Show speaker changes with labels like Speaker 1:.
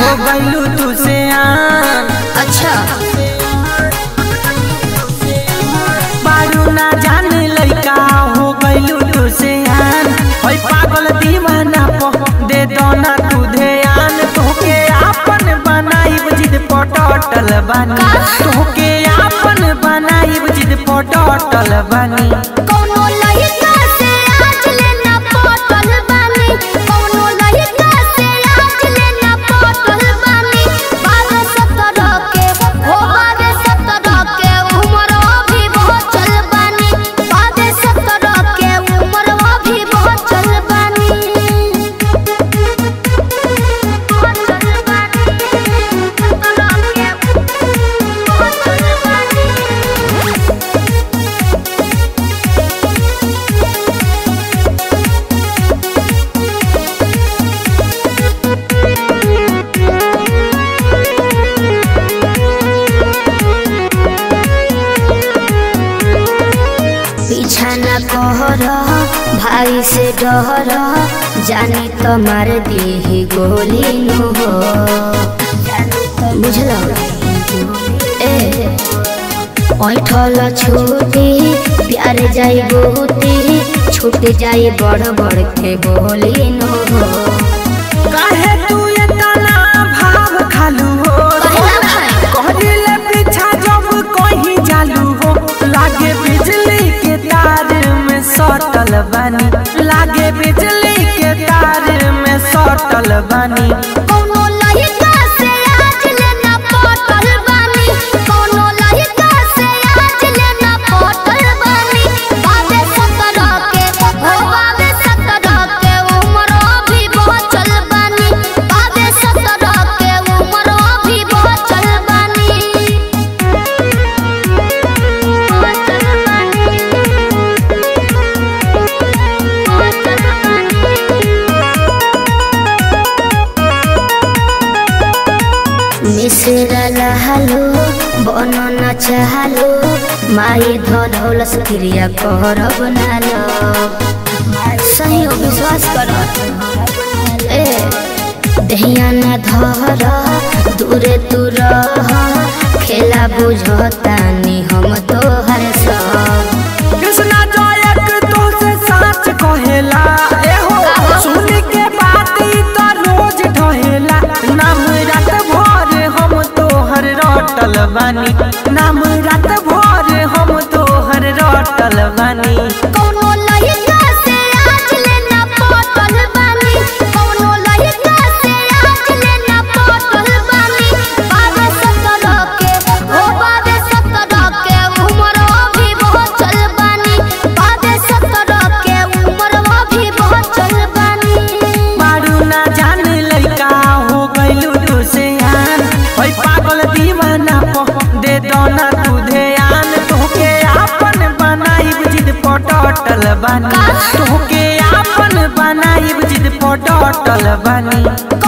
Speaker 1: हो गइलू तू से आन
Speaker 2: अच्छा
Speaker 1: बारू ना जान लइका हो गइलू तू से आन होई पागल दीवाना पो दे दो ना तू ध्यान तोके आपन बनाई जिद पटटल बानी तोके आपन बनाई जिद पटटल बानी
Speaker 2: कौनो लइका से आज लेना पटल बानी कौनो लइका से आज लेना पटल बानी बाबे सत्रह के हो बाबे सत्रह के उम्र अभी बहुत चल बानी बाबे सत्रह के उम्र अभी बहुत चल बानी बहुत चल बानी सत्रह के बहुत चल बानी पीछा न कहर भाई से डर जानी तो मार दी गोली नु हो बुझल ए ऐठल छूटी प्यार जाई बहुती छूट जाई बड़ बड़ के बोली नु हो
Speaker 1: काहे तू इतना भाव खालू हो
Speaker 2: कहला भाई
Speaker 1: कहले पीछा जब कहीं जालू हो लागे बिजली के तार में सटल बानी लागे बिजली के तार में सटल बानी
Speaker 2: कौनो लइका से आज लेना पटल बानी कौनो लइका से आज लेना पटल बानी बाबे सत्रह के हो बाबे सत्रह के उम्र अभी बहुत चल बानी बाबे सत्रह के उम्र अभी बहुत चल बानी बहुत चल बानी बहुत चल बानी मिश्रा लहलो बन न चाहलो माई धौलस क्रिया करब नालो सही हो विश्वास कर ए दहिया न धर दूरे तू रह खेला बुझतानी हम तोहर सब
Speaker 1: कृष्णा जयक तो से सच कहेला एहो सुन के बात ई तो रोज ढहेला नाम रात भर हम तोहर रटल बानी नाम रात भर हम तोहर रटल बानी
Speaker 2: कौनो लइका से आज लेना पटल बानी कौनो लइका से आज लेना पटल बानी बाबे सत्रह के हो बाबे सत्रह के उम्र अभी बहुत चल बानी बाबे सत्रह के उम्र अभी बहुत चल बानी
Speaker 1: मारू ना जान लइका हो गइलू तू से आन होई पागल दीवाना पो दे दो ना तू ध्यान तोके आपन बनाई जिद पटटल बानी तोके आपन बनाई जिद पटटल बानी